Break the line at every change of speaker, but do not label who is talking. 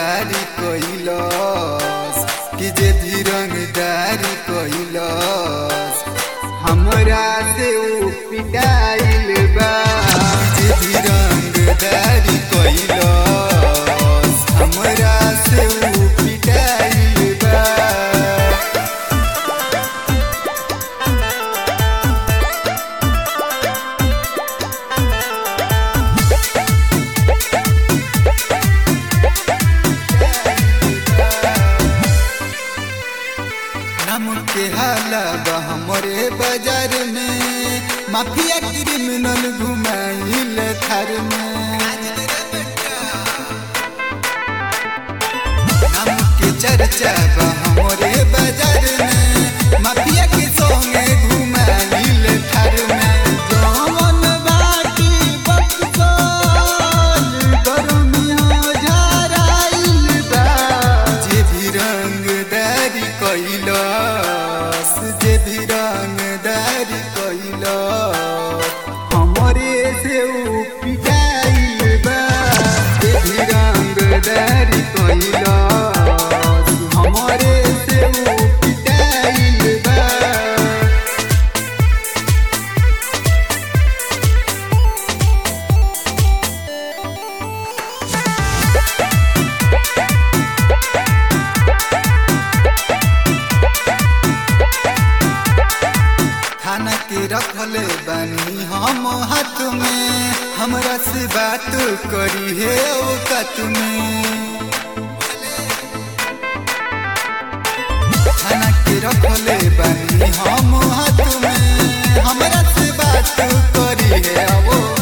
रंगदारी कैलस कि जे भी रंगदारी कैलस हमरा से ऊ पिटाइल बा जे भी रंगदारी कैलस हमरा से ऊ पिटाइल बा नम के हाला बा हमरे बाजार में माफिया क्रिमिनल घुमाइल थार में नम के चर्चा बा हमरे बाजार में माफिया के संगे घुमाइल थार में जवन बाटी बक्सर गरमिया झराइल बा जे भी रंगदारी कैलस जे भी रंगदारी कैलस हमरे से ऊ पिटाइल बा जे भी रंगदारी कैलस हमरे से ऊ पिटाइल बा थाना के रखले बानी हम हाथ में हमरा से बात करी है औकत में थाना के रखले बानी हम हाथ में हमरा से बात करी है औकत